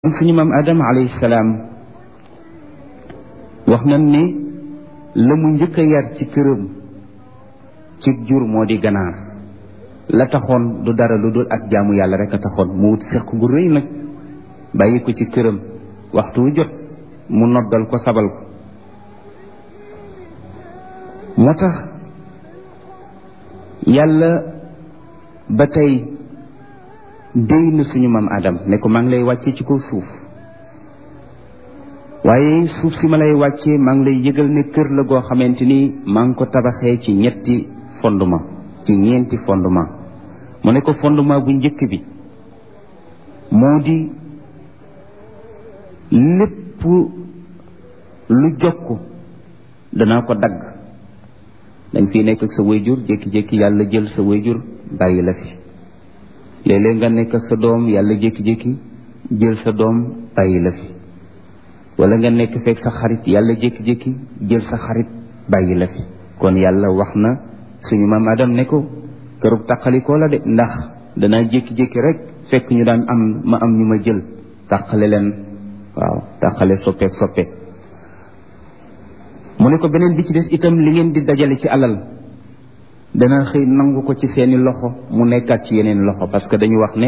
suñu maam Adama alayhi salaam wax nañ ni la mu njëkk a yar ci këram ci jur moo di ganaar la taxoon du dara lu dul ak jaamu yàlla rek a taxoon mu wut seq gu rëy nag bàyyi ko ci këram waxtu wu jot mu noddal ko sabal ko moo tax yàlla ba tey déy na suñu maam Adam ne ko maa ngi lay wàccee ci kaw suuf waaye suuf si ma lay wàccee maa ngi lay yëgal ne kër la goo xamante ni maa ngi ko tabaxee ci ñetti fondement ci ñeenti fondement mu ne ko fondement bu njëkk bi moo di lépp lu jokk danaa ko dagg dañ fi nekk ak sa wayjur jékki-jékki yàlla jël sa wayjur bàyyi la fi léeg-léeg nga nekk ak sa doom yàlla jékki-jékki jël sa doom bàyyi la fi wala nga nekk fekk sa xarit yàlla jékki-jékki jël sa xarit bàyyi la fi kon yàlla wax na suñu maam Adam ne ko kërug tàqalikoo la de ndax danaa jékki-jékki rek fekk ñu daan am ma am ñu ma jël tàqale leen waaw tàqale soppeek soppe mu ne ko beneen bi ci des itam li ngeen di dajale ci alal dana xëy nangu ko ci seeni loxo mu nekkaat ci yeneen loxo parce que dañu wax ne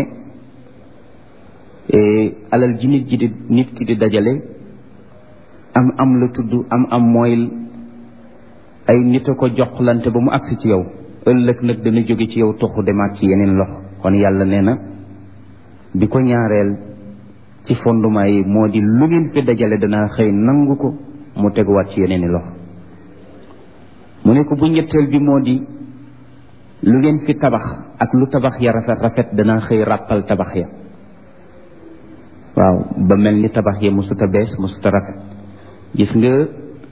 alal ji nit ji di nit ki di dajale am am la tudd am am mooy ay nit a ko joxlante ba mu agsi ci yow ëllëg nag dana jóge ci yow toxu demaat ci yeneen loxo kon yàlla nee na bi ko ñaareel ci fondement yi moo di lu ngeen fi dajale dana xëy nangu ko mu teguwaat ci yeneen i loxo mu ne ko bu ñetteel bi moo di lu ngeen fi tabax ak lu tabax ya rafet rafet dana xëy ràppal tabax ya waaw ba mel ni tabax ya musuta bees musuta rafet gis nga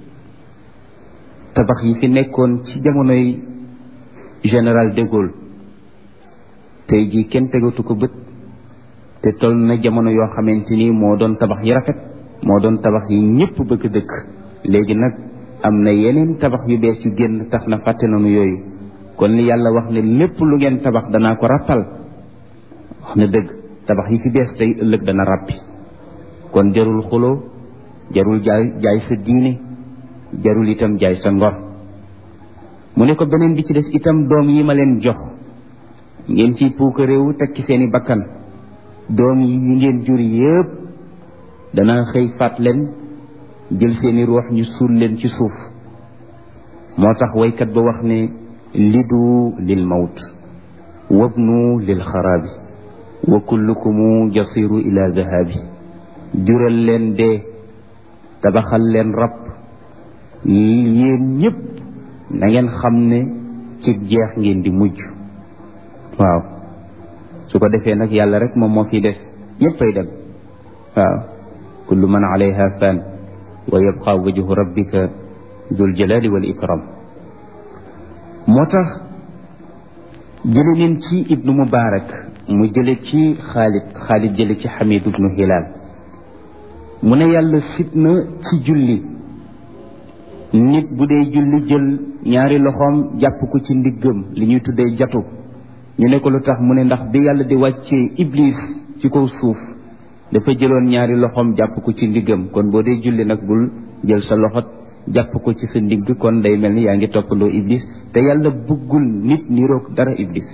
tabax yi fi nekkoon ci jamonoy général de Gaulle tey jii kenn tegatu ko bët te toll na jamono yoo xamante ni moo doon tabax yi rafet moo doon tabax yi ñëpp bëgg dëkk léegi nag am na yeneen tabax yu bees yu génn tax na fàtte nañu yooyu kon li yàlla wax ne lépp lu ngeen tabax danaa ko ràppal wax na dëgg tabax yi fi bees tey ëllëg dana ràppi kon jarul xuloo jarul jaay jaay sa diine jarul itam jaay sa ngor mu ne ko beneen bi ci des itam doom yi ma leen jox ngeen ciy puuka réewu teg ci seeni bakkan doom yi yi ngeen jur yépp dana xëy faat leen jël seeni ruux ñu suul leen ci suuf moo tax waykat ba wax ne lidu lil mawt wabnu lil xaraabi wa kullukumu jasiru ila dahabi jural leen dee tabaxal leen rab yéen ñëpp na ngeen xam ne ci jeex ngeen di mujj waaw su ko defee nag yàlla rek moom moo fi des ñëppay dem waaw kullu man alayha fan wa yabqa wajhu rabbika dul jalali wal ikram moo tax jële leen ci ibnu mubarak mu jële ci xaalid xaalid jële ci xamid ibnu hilal mu ne yàlla sit na ci julli nit bu dee julli jël ñaari loxoom jàpp ko ci ndiggam li ñuy tuddee jatu ñu ne ko lu tax mu ne ndax bi yàlla di wàccee iblis ci kaw suuf dafa jëloon ñaari loxoom jàpp ko ci ndiggam kon boo dee julli nag bul jël sa loxo jàpp ko ci sa ndigg kon day mel ni yaa ngi toppandoo iblis te yàlla bëggul nit niroog dara iblis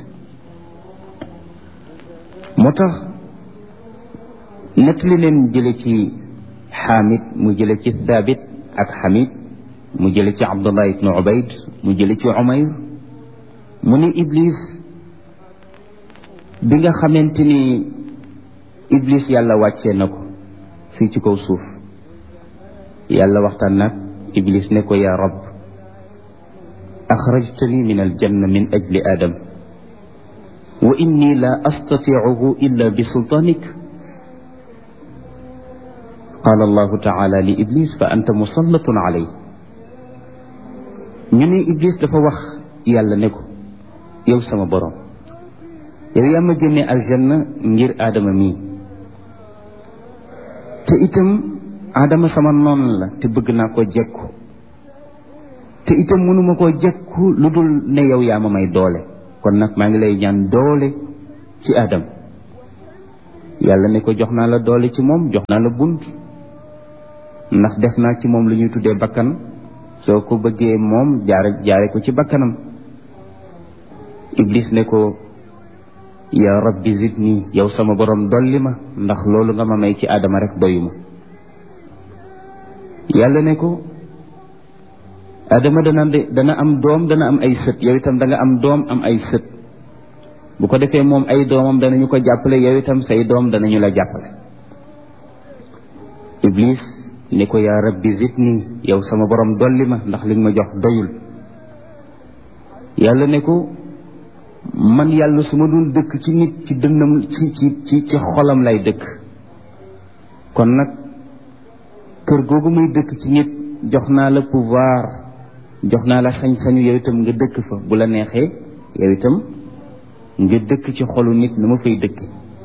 moo tax nettali leen jële ci xaamid mu jële ci thabit ak xamid mu jële ci abdullah ibnu ubayd mu jële ci umayr mu ni iblis bi nga xamante ni iblis yàlla wàccee na ko fii ci kaw suuf yàlla waxtaan nag iblis ne ko yaa rab axrajtani min aljanna min ajli adam wa inni la astatiicuhu illa bi sultaanik qaala allahu taala li iblis fa anta musallatun alay ñu ne iblis dafa wax yàlla ne ko yow sama borom yow yaa ma génne aljanna ngir aadama mii te itam aadama sama noon la te bëgg naa ko jekku te itam mënuma koo jekku lu dul ne yow yaa ma may doole kon nag maa ngi lay ñaan doole ci aadama yàlla ne ko jox naa la doole ci moom jox naa la bunt ndax def naa ci moom lu ñuy tuddee bakkan soo ko bëggee moom jaare jaare ko ci bakkanam iblis ne ko ya rabbi zidni yow sama borom dolli ma ndax loolu nga ma may ci aadama rek doyuma yàlla ne ko aadama dana dana am doom dana am ay sët yow itam da nga am doom am ay sët bu ko defee moom ay doomam danañu ko jàppale yow itam say doom danañu la jàppale iblis ni ko yaa rabbi zidni yow sama borom dolli ma ndax li nga ma jox doyul yàlla ne ko man yàlla su ma dul dëkk ci nit ci dënnam ci ci ci ci xolam lay dëkk kon nag kër googu muy dëkk ci nit jox naa la pouvoir jox naa la sañ-sañu yow itam nga dëkk fa bu la neexee yow itam nga dëkk ci xolu nit na ma fay dëkk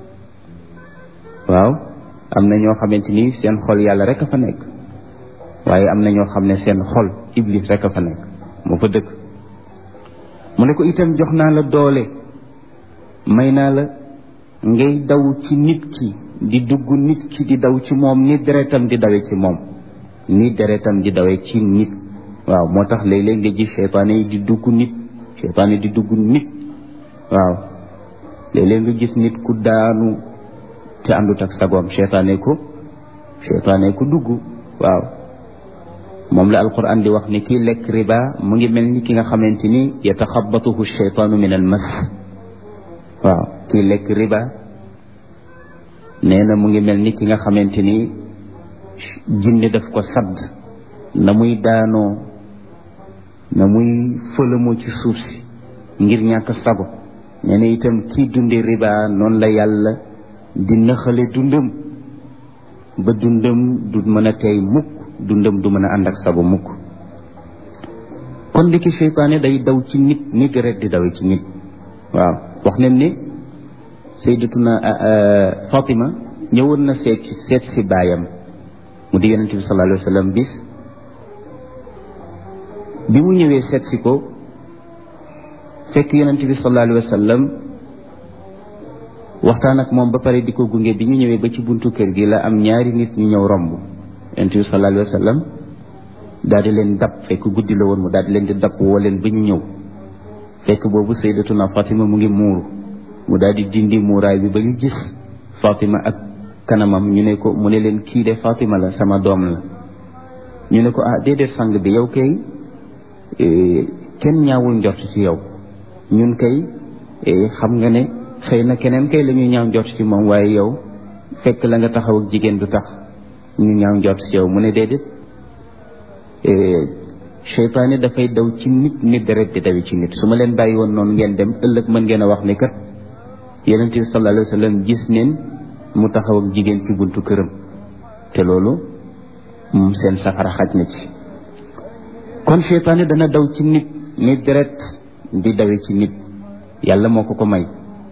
waaw am na ñoo xamante ni seen xol yàlla rek a fa nekk waaye am na ñoo xam ne seen xol iblis rek a fa nekk moo fa dëkk mu ne ko itam jox naa la doole may naa la ngay daw ci nit ki di dugg nit ki di daw ci moom ni deretam di dawe ci moom ni deretam di dawe ci nit waaw moo tax léeg-léeg nga gis seytaane yi di dugg nit seytaane di dugg nit waaw léeg-léeg nga gis nit ku daanu te àndut ak sagoom seytaane ko seytaane ko dugg waaw moom la alquran di wax ni kii lekk riba mu ngi mel ni ki nga xamante ni yataxabatuhu sheytaanu min al mas waaw kii lekk riba nee na mu ngi mel ni ki nga xamante ni jinne daf ko sadd na muy daanoo na muy fëlamoo ci suuf si ngir ñàkk sago nee na itam kii dunde riba noonu la yàlla di naxale dundam ba dundam du mën a tey mukk dundam du mën a ànd ak sago mukk kon ndiki seytaane day daw ci nit ni deret di dawe ci nit waaw wax nañ ne sayyidatuna Fatima ñëwoon na seet ci seet si baayam mu di yonente bi sallallahu alayhi wa sallam bis bi mu ñëwee seet si ko fekk yonente bi sallallahu alayhi wa sallam waxtaan ak moom ba pare di ko gunge bi ñu ñëwee ba ci buntu kër gi la am ñaari nit ñu ñëw romb yonente bi sallallahu alayhi wa sallam daal di leen dab fekk guddi la woon mu daal di leen di dab woo leen ba ñu ñëw fekk boobu sayyidatuna Fatima mu ngi muuru mu daal di dindi muuraay bi ba ñu gis Fatima ak kanamam ñu ne ko mu ne leen kii de Fatima la sama doom la ñu ne ko ah déedéet sang bi yow kay kenn ñaawul njort ci yow ñun kay xam nga ne xëy na keneen kay la ñuy ñaaw njort ci moom waaye yow fekk la nga taxaw ak jigéen du tax ñu ñaaw njort ci yow mu ne déedéet seytaane dafay daw ci nit nit deret di dawi ci nit su ma leen bàyyi woon noonu ngeen dem ëllëg mën ngeen a wax ni kat yonent bi sallallahu alayhi wa sallam gis neen mu taxaw ak jigéen ci buntu këram te loolu moom seen safara xaj na ci kon seytaane dana daw ci nit nit deret di dawe ci nit yàlla moo ko ko may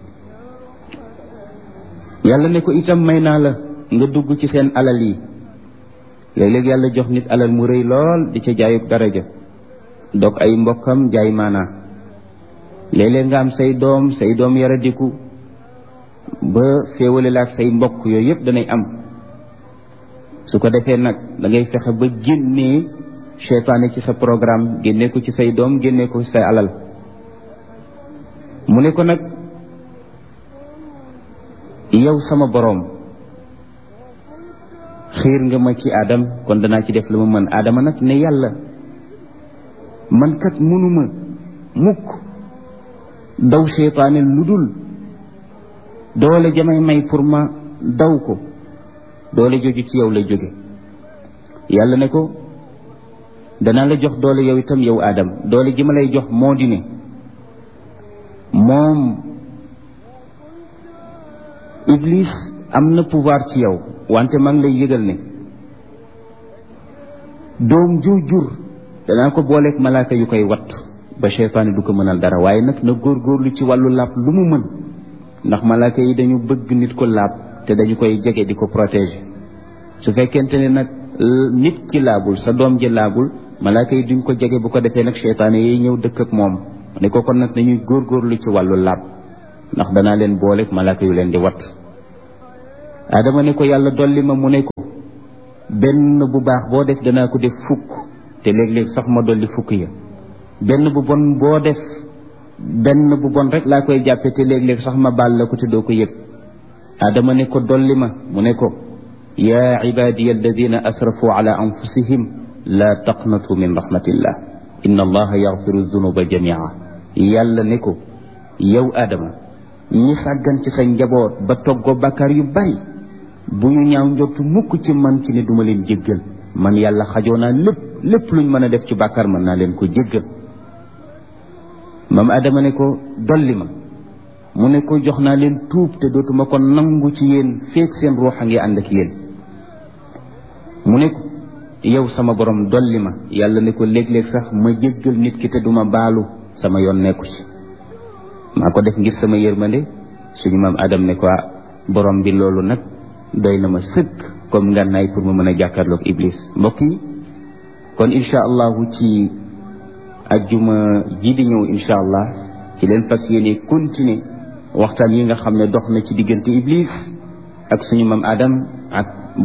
yàlla ne ko itam may naa la nga dugg ci seen alal yi léeg-léeg yàlla jox nit alal mu rëy lool di ca jaayub daraja dog ay mbokkam jaay maanaa léeg-léeg nga am say doom say doom yaradiku ba féewale la ak say mbokk yooyu yëpp danay am su ko defee nag da ngay fexe ba génnee seytaane ci sa programme génnee ko ci say doom génnee ko ci say alal mu ne ko nag yow sama boroom xiir nga ma ci aadam kon danaa ci def la ma mën aadama nag ne yàlla man kat mënuma mukk daw seytaane lu dul doole jamay may pour ma daw ko doole joju ci yow lay jóge yàlla ne ko danaa la jox doole yow itam yow aadam doole ji ma lay jox moo di ne moom iblis am na pouvoir ci yow wante maa ngi lay yëgal ne doom ju jur danaa ko booleeg malaaka yu koy wat ba seytaane du ko mënal dara waaye nag na góorgóorlu ci wàllu laab lu mu mën ndax malaaka yi dañu bëgg nit ko laab te dañu koy jege di ko protéger su fekkente ne nag nit ki laabul sa doom ji laabul malaaka yi duñ ko jege bu ko defee nag seytaane yi ñëw dëkk ak moom ne ko kon nag nañuy góorgóorlu ci wàllu laab ndax danaa leen booleeg malaaka yu leen di wat Adama ne ko yàlla dolli ma mu ne ko benn bu baax boo def danaa ko def fukk te léeg-léeg sax ma dolli fukk ya benn bu bon boo def benn bu bon rek laa koy jàppe te léeg-léeg sax ma baal la ko te doo ko yëg Adama ne ko dolli ma mu ne ko yaa ibadiya alladina asrafu ala anfusihim laa taqnatu min rahmatillah inna allaha yaxfiru dunuba jamia yàlla ne ko yow Adama ñi sàggan ci sa njaboot ba toggoo bàkkaar yu bari bu ñu ñaaw njortu mukk ci man ci ne duma leen jéggal man yàlla xajoo naa lépp lépp luñ mën a def ci bàkkaar mën naa leen ko jéggal maam Adama ne ko dolli ma mu ne ko jox naa leen tuub te dootuma ko nangu ci yéen feek seen ruux a ngi ànd ak yéen mu ne ko yow sama borom dolli ma yàlla ne ko léeg-léeg sax ma jéggal nit ki te duma baalu sama yoon nekku ci maa ko def ngir sama yërmande suñu maam Adam ne ko borom bi loolu nag doy na ma sëkk comme ngànnaay pour ma mën a jàkkaarloog Iblis mbokk yi kon incha allahu ci ajjuma ji di ñëw incha allah ci leen fas yéene continuer waxtaan yi nga xam ne dox na ci diggante Iblis ak suñu maam Adam ak